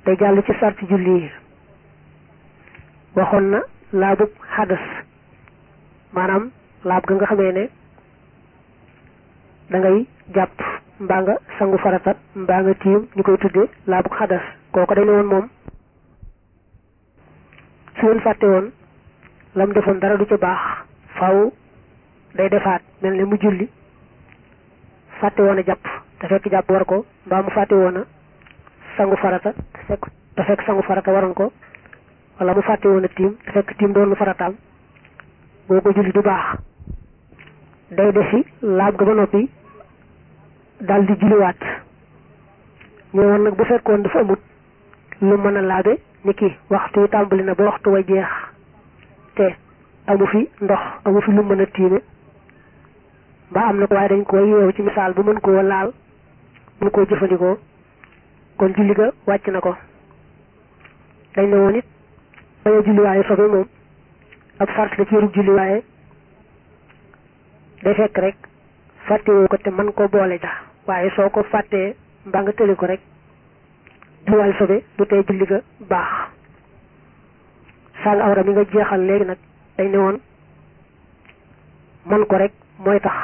day jàll ci sarti julli yi waxoon na laabub xadas maanaam laab ga nga xamee ne da ngay jàpp mbaa nga sangu farata mbaa nga tiim ñu koy tudde laabub xadas kooko dañ ne woon moom su leen fàtte woon lam defoon dara du ca baax faw day defaat mel ne mu julli fàtte woon a jàpp te fekk jàpp war ko mbaa mu fàtte woon a sangu farata te fekk te fekk sangu farata waroon ko wala mu fàtte woon a tiim te fekk tiim doon lu farataam boo ko julli du baax day defi laab ga ba noppi dal di julliwaat ñu woon nag bu fekkoon dafa amut lu mën a laabe ni ki waxtu wi tàmbali na ba waxtu wa jeex te amu fi ndox amu fi lu mën a tiime mbaa am na ko waaye dañ ko yeewu ci misaal bu mën koo laal mën koo jëfandikoo kon julli ga wàcc na ko dañ ne woon it bañ a julli waaye sobe moom ab sart la ci yërub julli waaye day fekk rek fàttewoo ko te mën koo boole ja waaye soo ko fàttee mbaa nga tëli ko rek julliwaale sobe du tey julli ga baax sàng awra mi nga jeexal léegi nag dañ ne woon man ko rek mooy tax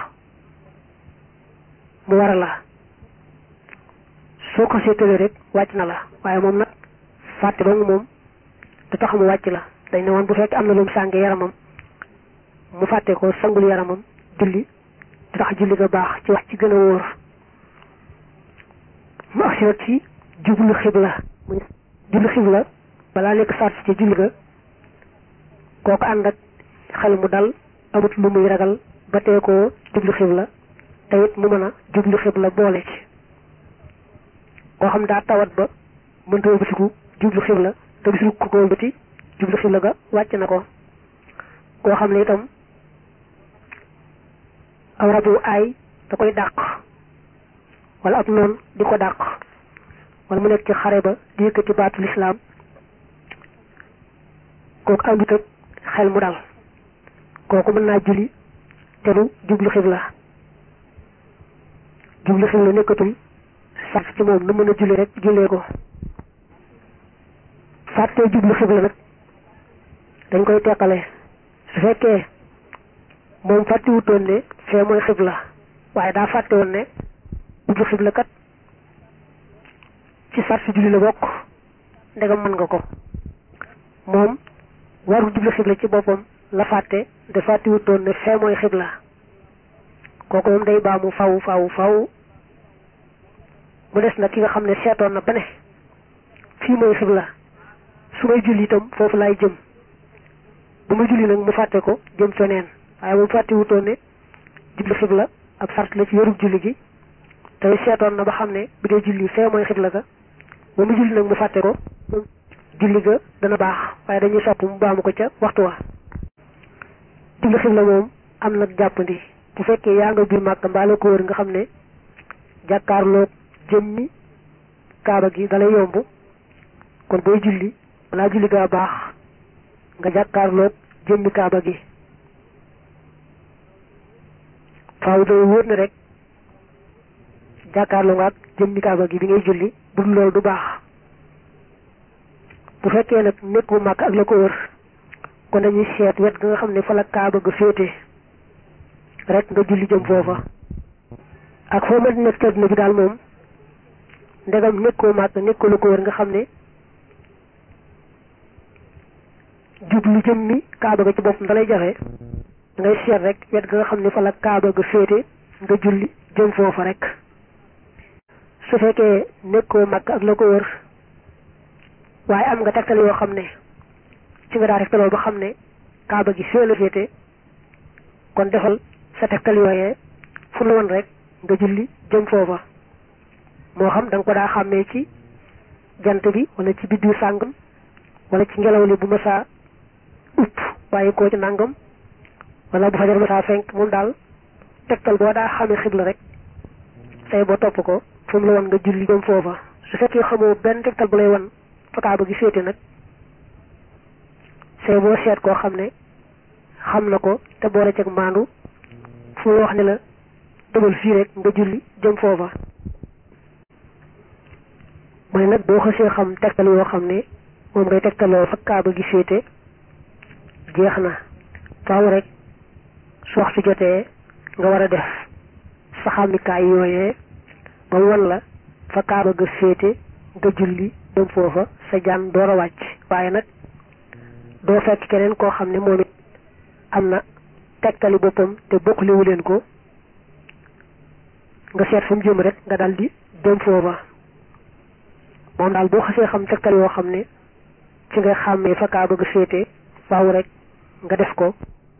mu war a la soo ko seetalee rek wàcc na la waaye moom nag fàtte dong moom du tax mu wàcc la dañ ne woon bu fekkee am na lu mu sànge yaramam mu fàtte ko sangul yaramam julli du tax julli ga baax ci wax ci gën a wóor mu asirat ci jublu xibla jublu xibla balaa nekk sart ci julli ga kooku ànd ak xel mu dal amut lu muy ragal ba tee koo jublu xibla te it mu mën a jublu xibla boole ci koo xam daa tawat ba mënta wëlbatiku jublu xibla te gisul ku ko wëlbati jublu xibla ga wàcc na ko koo xam ne itam aw rabu aay da koy dàq wala ab noon di ko dàq wala mu nekk ci xare ba di yëkkati baatu lislaam kooku àndut ak xel mu dal kooku mën naa julli te du jublu xibla jublu xibla nekkatul sart ci moom nu mën a julli rek jullee ko fàttee jublu xibla nag dañ koy teqale su fekkee moom fàttewutoon ne fee mooy xibla waaye daa fàtte woon ne jublu xibla kat ci sart julli la bokk ndegam mën nga ko moom waru jublu xibla ci boppam la fàtte de fàttewutoon ne fee mooy xibla kooku moom day baamu faw faw faw mu des nag ki nga xam ne seetoon na ba ne fii mooy xibla su may julli itam foofu laay jëm bu ma julli nag mu fàtte ko jëm feneen waaye moom fàtte wutoon ne jublu xibla ab sart la ci yorub julli gi tey seetoon na ba xam ne bi dee julli fee mooy xibla ga ba mu julli nag mu fàtte ko julli ga dana baax waaye dañuy sopp mu baamu ko ca waxtu wa jublu xibla moom am nag jàppandi bu fekkee yaa nga biir màkk mbaa la ko wër nga xam ne jàkkaarloog jëmmi kaaba gi dalay yomb kon booy julli balaa julli gaa baax nga jàkkaarloog jëmmi kaaba gi faaw day wóor ne rek jàkkaarloo nga ak jëmmi kaaba gi bi ngay julli bu dul loolu du baax bu fekkee nag nekk bu màkk ak la ko wër kon dañuy seet wet ga nga xam ne fa la kaaba ga féete rek nga julli jëm foofa ak foo mën nekk àdduna bi daal moom ndegam nekkoo màgg nekkoo la ko wër nga xam ne jublu jëmmi kaaba ga ci boppam dalay jafe ngay seet rek wet ga nga xam ne fa la kaaba ga féete nga julli jëm foofa rek su fekkee nekkoo màgg ak la ko wër waaye am nga tegtal yoo xam ne ci nga daa tegtaloo ba xam ne kaaba gi fee la féete kon defal sa tegtal yooyee fu la woon rek nga julli jëm foofa moo xam da nga ko daa xàmmee ci jant bi wala ci biddiw sàngam wala ci ngelaw li bu ma saa upp waaye koo ci nàngam wala bu fajar ma saa fenk moom daal tegtal boo daa xamee xibla rek say boo topp ko fu mu la woon nga julli jëm foofa su fekkee xamoo benn tegtal bu lay wan fa kaaba gi féete nag say boo seet koo xam ne xam na ko te boole ceeg maandu fu mu wax ne la demal fii rek nga julli jëm foofa mu ne nag boo xasee xam tegtal yoo xam ne moom ngay tegtaloo fa kaaba gi féete jeex na faaw rek su waxtu jotee nga war a def sa xàmmikaay yooyee ba won la fa kaaba ga féete nga julli dem foofa sa jaan door a wàcc waaye nag doo fekk keneen koo xam ne moom it am na tegtali boppam te bokkliwu leen ko nga seet fu mu jëm rek nga dal di dem foofa moom daal boo xasee xam tegtal yoo xam ne ci ngay xàmmee fa kaa bëgg féete faaw rek nga def ko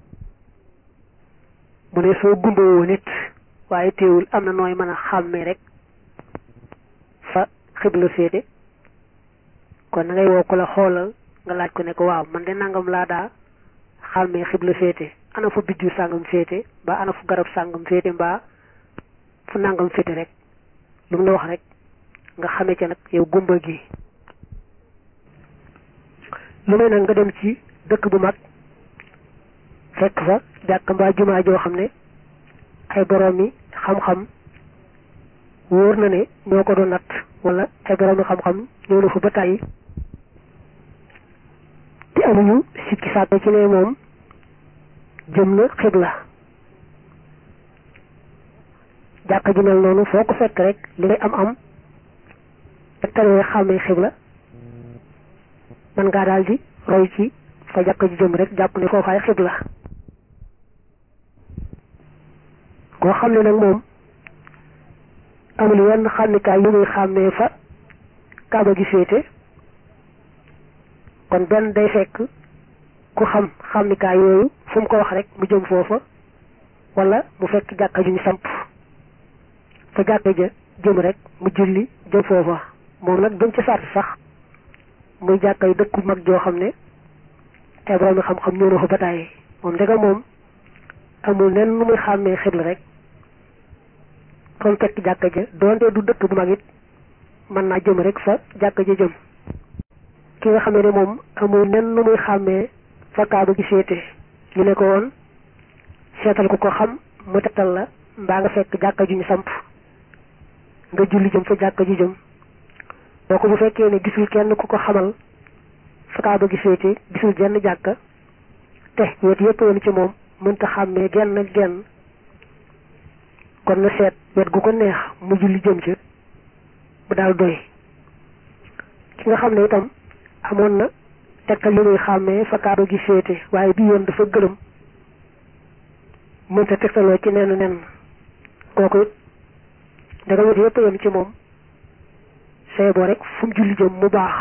mu ne soo gumbawoo nit waaye teewul am na nooy mën a xàmmee rek fa xibla féete kon na ngay woo ko la xoolal nga laaj ko ne ko waaw man de nangam laa daa xàmmee xibla féete ana fu biddiw sàngam féete mbaa ana fu garab sàngam féete mbaa fu nangam féete rek lu mu la wax rek nga xamee ca nag yow gumba gi lu may nag nga dem ci dëkk bu mag fekk fa jàkk mbaa jumaa joo xam ne ay borom yi xam-xam wóor na ne ñoo ko doon natt wala ay borom yi xam-xam ñëw na fa ba tàyyi te amuñu sikki sàkk ci ne moom jëm na xibla jàkk ji mel noonu foo ko fekk rek li ngay am am tegtalee xàmmee xibla man ngaa daal di roy ci fa jàkk ji jëm rek jàpp ne foofaay xibla koo xam ne nag moom amul yenn xàmmikaay yu muy xàmmee fa kaaba gi féete kon benn day fekk ku xam xàmmikaay yooyu fu mu ko wax rek mu jëm foofa wala mu fekk jàkka ju ñu samp fa jàkka ja jëm rek mu julli jëm foofa moom nag jëm ci sart sax muy jàkka yu dëkku mag joo xam ne ay borom xam-xam ñëw na fa bataay moom ndega moom amul nen nu muy xàmmee xibla rek fa mu fekk jàkka ja doonte du dëkk bu mag it mën naa jëm rek fa jàkka ja jëm ki nga xamee ne moom amul nen nu muy xàmmee fa kaaba gi féete ñu ne ko woon seetal ku ko xam mu tegtal la mbaa nga fekk jàkka ju ñu samp nga julli jëm fa jàkka ju jëm boo ko bu fekkee ne gisul kenn ku ko xamal fa kaaba gi féete gisul jenn jàkka te wet yépp yoon ci moom mënta xàmmee genn ak genn kon na seet wet gu ko neex mu julli jëm ca bu daal doy ki nga xam ne itam amoon na tegtal li muy xàmmee fa kaaba gi féete waaye bii yoon dafa gëlëm mënta tegtaloo ci nenn nen kooku it daga wet yépp yem ci moom say boo rek fu mu julli jëm mu baax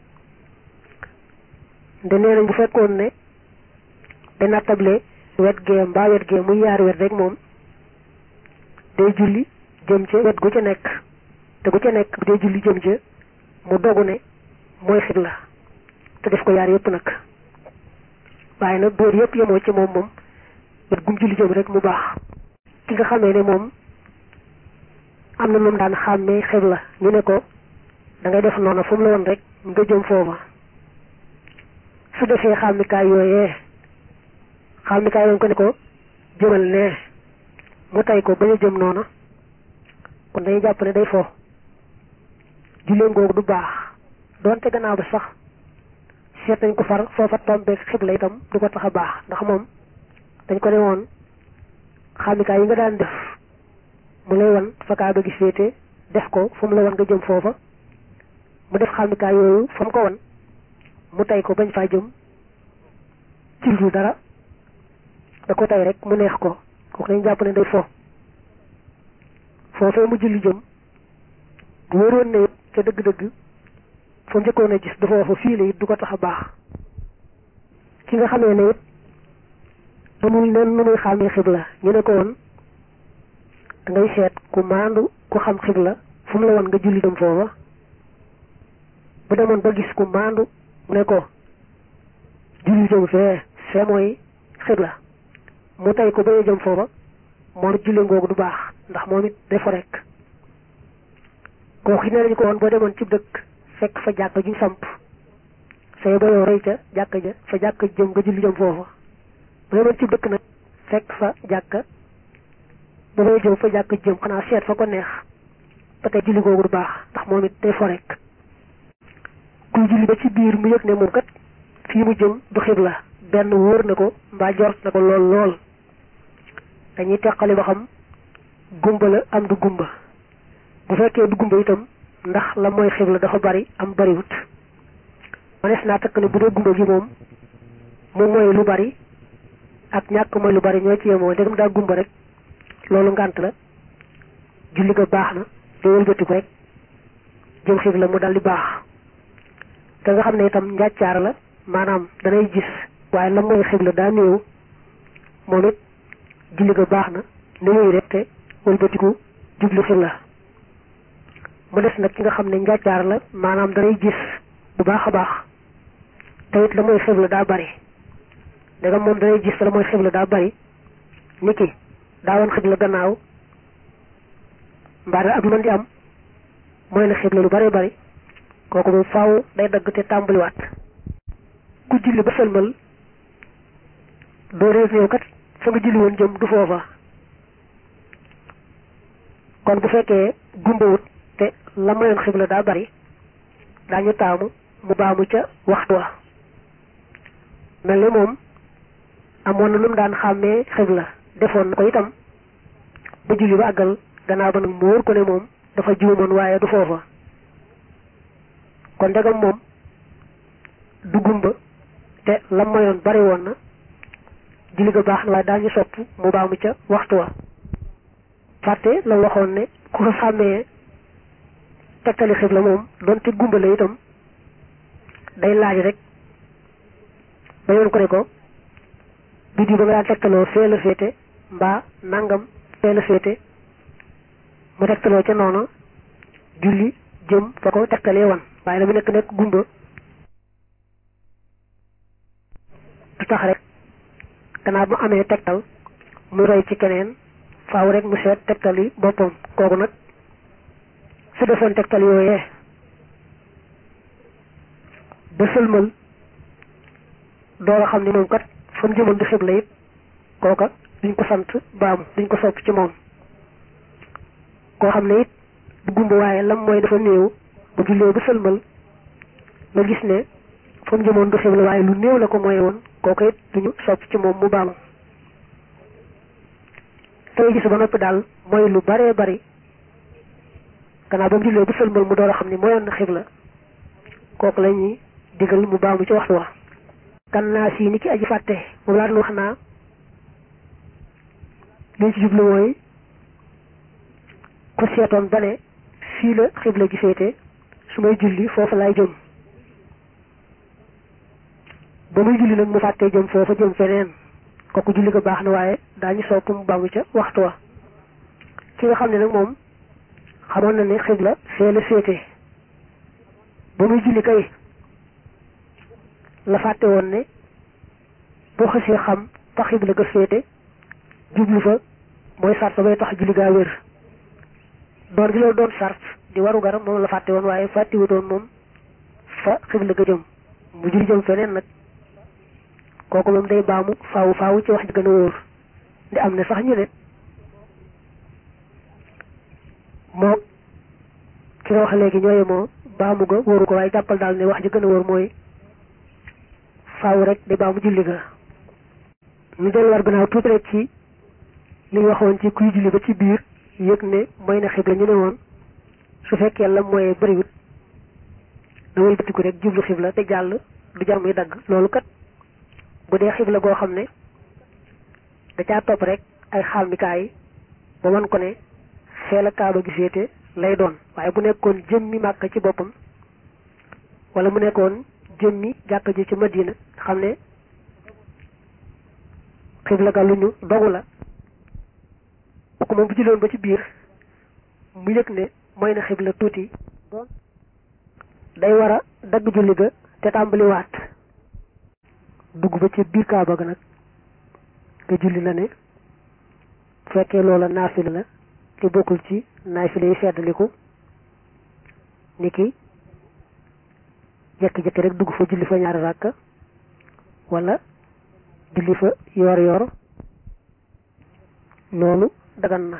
nde nee nañ bu fekkoon ne da nattable wet gee mbaa wet gee muy yaar wet rek moom day julli jëm ca wet gu ca nekk te gu ca nekk bu dee julli jëm ca mu dogu ne mooy xibla te def ko yaar yépp nag waaye nag boor yépp yemoo ci moom moom wet gum julli jëm rek mu baax ki nga xamee ne moom am na moom daan xàmmee xibla ñu ne ko da ngay def noonu fu mu la woon rek nga jëm foofa su defee xàmmikaay yooyee xàmmikaay lañ ko ne ko jëmal nee mu tay ko bañ a jëm noona kon day jàpp ne day fo julleen googu du baax doonte gannaaw ba sax seet nañ ko far foofa tombeek xibla itam du ko tax a baax ndax moom dañ ko ne woon xàmmikaay yi nga daan def mu lay wan fa kaaba gi féete def ko fu mu la wan nga jëm foofa mu def xàmmikaay yooyu fa mu ko wan mu tay ko bañ faa jëm ci lu dara da ko tay rek mu neex ko kooku dañ jàpp ne day fo foofee mu julli jëm bu wóoroon ne it ca dëgg-dëgg fa njëkkoon a gis du foofa fii la it du ko tax a baax ki nga xamee ne it amul nen nu muy xàmmee xibla ñu ne ko woon da ngay seet ku maandu ku xam xibla fu mu la woon nga julli dem foofa bu demoon ba gis ku maandu mu ne ko julli jëm fee fee mooy xibla mu tey ko bañ a jëm foofa moo julli ngoogu du baax ndax moom it defo rek kooku ne nañu ko woon boo demoon ci dëkk fekk fa jàkk ju samp say ba yow rëy ca jàkk ja fa jàkk jëm nga julli jëm foofa boo demoon ci dëkk nag fekk fa jàkk ba bay jëm fa jàkk jëm xanaa seet fa ko neex ba tey julli googu du baax ndax moom it day fo rek kuy julli ba ci biir mu yëg ne moom kat fii mu jëm du xibla benn wóor na ko mbaa jort na ko lool lool dañuy teqali ba xam gumba la am du gumba bu fekkee du gumba itam ndax la mooy xibla dafa bari am bariwut manees naa takk ne bu dee gumba gi moom moom mooy lu bari ak ñàkk mooy lu bari ñoo ci yemoo ndegam daa gumba rek loolu ngànt la julli ga baax na day wëlbatiku rek jëm xibla mu dal di baax te nga xam ne itam njàccaar la maanaam danay gis waaye la mooy xibla daa néew moom it julli ga baax na néew rek te wëlbatiku jublu xibla mu des nag ki nga xam ne njàccaar la maanaam danay gis bu baax a baax te it la mooy xibla daa bari danga moom danay gis te la mooy xibla daa bari niki daa woon xibla gannaaw mbaa ak lu mën di am mooy na xibla lu bari bari kooku moom faaw day dagg te tàmbaliwaat ku julli ba sëlmal doo réer néew kat fa nga julli woon jëm du foofa kon bu fekkee gumbawut te la mayoon xibla daa bari daañu taamu mu baamu ca waxtu wa mel ni moom amoon na lu mu daan xàmmee xibla defoon na ko itam ba julli ba àggal gannaaw ba nag mu wóor ko ne moom dafa juumoon waaye du foofa kon ndegam moom du gumba te la mayoon bari woon na julli ga baax na waaye daañu sopp mu baamu ca waxtu wa fàtte la waxoon ne ku ko xàmmee tegtali xibla moom doonte gumba la itam day laaj rek ba yoon ko ne ko biddi ba nga daan tegtaloo fee la féete mbaa nangam fee la féete mu tegtaloo ca noonu julli jëm fa ko tegtalee wan waaye la mu nekk nekk gumba du tax rek gannaaw bu amee tegtal mu roy ci keneen faaw rek mu seet tegtal yi boppam kooku nag su defoon tegtal yooyee ba sëlmal door a xam ni moom kat fa mu jëmoon di xibla it kooka duñ ko sant baamu duñ ko sopp ci moom koo xam ne it du gumba waaye lam mooy dafa néew bu jullee ba sëlmal nga gis ne fa mu jëmoon du xibla waaye lu néew la ko mooy woon kooka it duñu sopp ci moom mu baamu tey gis ba noppi daal mooy lu baree bari gannaaw ba mu jullee ba sëlmal mu door a xam ni mooyoon na xibla kooku la ñuy digal mu baamu ci waxtu wa kan naa si ni ki aji fàtte moom laa doon wax naa liñ ci jublu mooy ku seetoon ba ne fii la xibla gi féete su may julli foofu laay jëm ba muy julli nag mu fàttee jëm foofa jëm feneen kooku julli ko baax na waaye daañu sopp mu baamu ca waxtu wa ki nga xam ne nag moom xamoon na ne xibla fee la féete ba muy julli kay la fàtte woon ne boo xasee xam fa xibla ga féete jublu fa mooy sart ba bay tax julli gaa wér doon gi loolu doon sart di waru garam moom la fàtte woon waaye fàttiwutoon moom fa xibla ga jëm mu julli jëm feneen nag kooku moom day baamu faawu faawu ci wax ji gën a wóor ndi am na sax ñu ne moo ki nga wax léegi ñooye moo baamu ga wóoru ko waaye jàppal daal ne wax ji gën a wóor mooy faaw rek day baamu julli ga ñu del war gannaaw tuuti rek ci li ñu waxoon ci kuy julli ba ci biir yëg ne mooy na xibla ñu ne woon su fekkee la mooy bëriwut da ngay bëtiku rek jublu xibla te jàll du jar muy dagg loolu kat bu dee xibla goo xam ne da caa topp rek ay xàmmikaay ba wan ko ne fee la kaaba gi féete lay doon waaye bu nekkoon jëmmi màkk ci boppam wala mu nekkoon jëmmi jàkk ji ci madina xam ne xibla ga lu ñu dogu la kooku moom bu julloon ba ci biir mu yëg ne mooy na xibla tuuti day war a dagg julli ga te tàmbaliwaat dugg ba ci biir kaaba ga nag nga julli la ne bu fekkee loola naafila la te bokkul ci naafila yi feddaliku ni ki jekki-jekki rek dugg fa julli fa ñaari ràkka wala julli fa yoor yoor loolu dagan na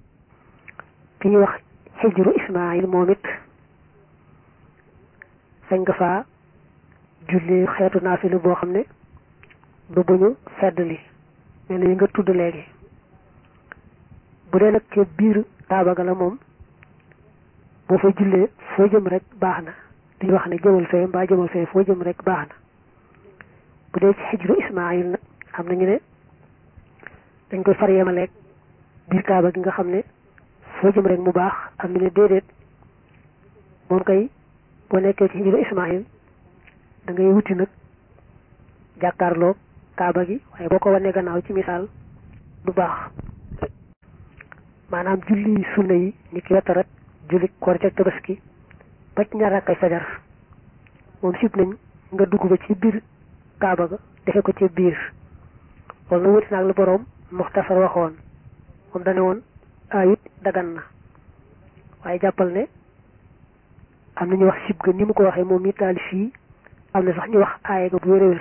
ki ñuy wax xijru ismail moom it sañ nga faa julli xeetu naafilu boo xam ne du bu ñu fedd li mel ni nga tudd léegi bu dee nag ca biir kaaba ga la moom boo fa jullee foo jëm rek baax na duñu wax ne jëmal fee mbaa jëmal fee foo jëm rek baax na bu dee ci xijru ismaayil nag am nañu ne dañ koy far yemaleeg biir kaaba gi nga xam ne foo jëm rek mu baax am ñu ne déedéet moom kay boo nekkee ci xijru ismaayil da ngay wuti nag jàkkaarloo kaaba gi waaye boo ko wanee gannaaw ci misaal du baax maanaam julli sunna yi ni ki wetta rek julli koor ca tabaski ba ci ñaar rakkay fajar moom sib nañ nga dugg ba ci biir kaaba ga defe ko ci biir loolu na wuti naag la boroom muxtasar waxoon moom dane woon ayut dagan na waaye jàppal ne am na ñu wax sib ga ni mu ko waxee moom mi taali fii am na sax ñu wax aaye ga bu wér-wér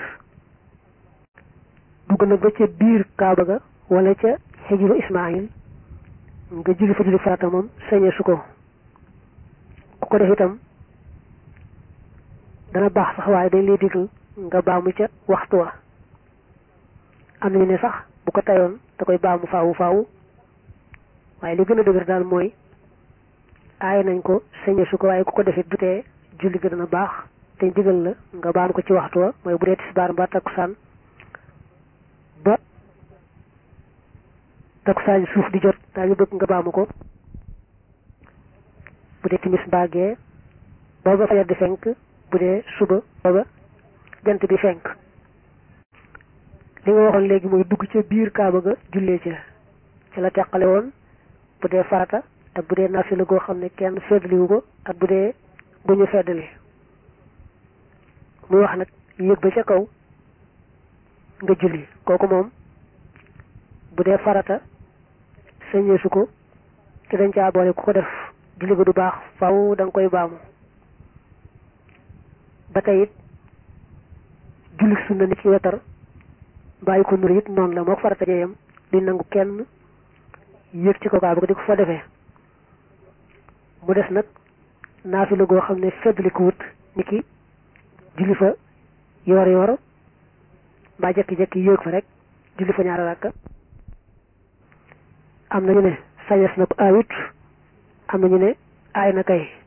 dugg nag ba ca biir kaaba ga wala ca xijru ismaayil nga julli fa julli farata moom sañee su ko ku ko def itam dana baax sax waaye dañ lay digal nga baamu ca waxtu wa am nañu ne sax bu ko tayoon da koy baamu faawu faawu waaye li gën a dëgër daal mooy aaye nañ ko sañee su ko waaye ku ko defit du tee julli ga dana baax te digal la nga baam ko ci waxtu wa mooy bu dee tisbaar mbaa takkusaan ba takkusaan suuf di jot daal ñu bëgg nga baamu ko bu dee timis mbaa gee booba fajar di fenk bu dee suba booba jant bi fenk li nga waxoon léegi mooy dugg ca biir kaaba ga jullee ca ca la teqale woon bu dee farata ak bu dee nafila goo xam ne kenn feddliwu ko ak bu dee bu ñu feddli muy wax nag yéeg ba ca kaw nga julli kooku moom bu dee farata sañeesu ko te dañ caa boole ku ko def julli ba du baax faw da nga koy baamu ba tey it julli sunna ni ci wetar bàyyi ko nur it noonu la moo farata jeeyam di nangu kenn yéeg ci ko kaa ba di ko fa defee mu des nag naafila goo xam ne feddli ko wut ni ki julli fa yoor yoor mbaa jekki-jekki yéeg fa rek julli fa ñaari rakka am nañu ne sañes na ko aayut am nañu ne aay na kay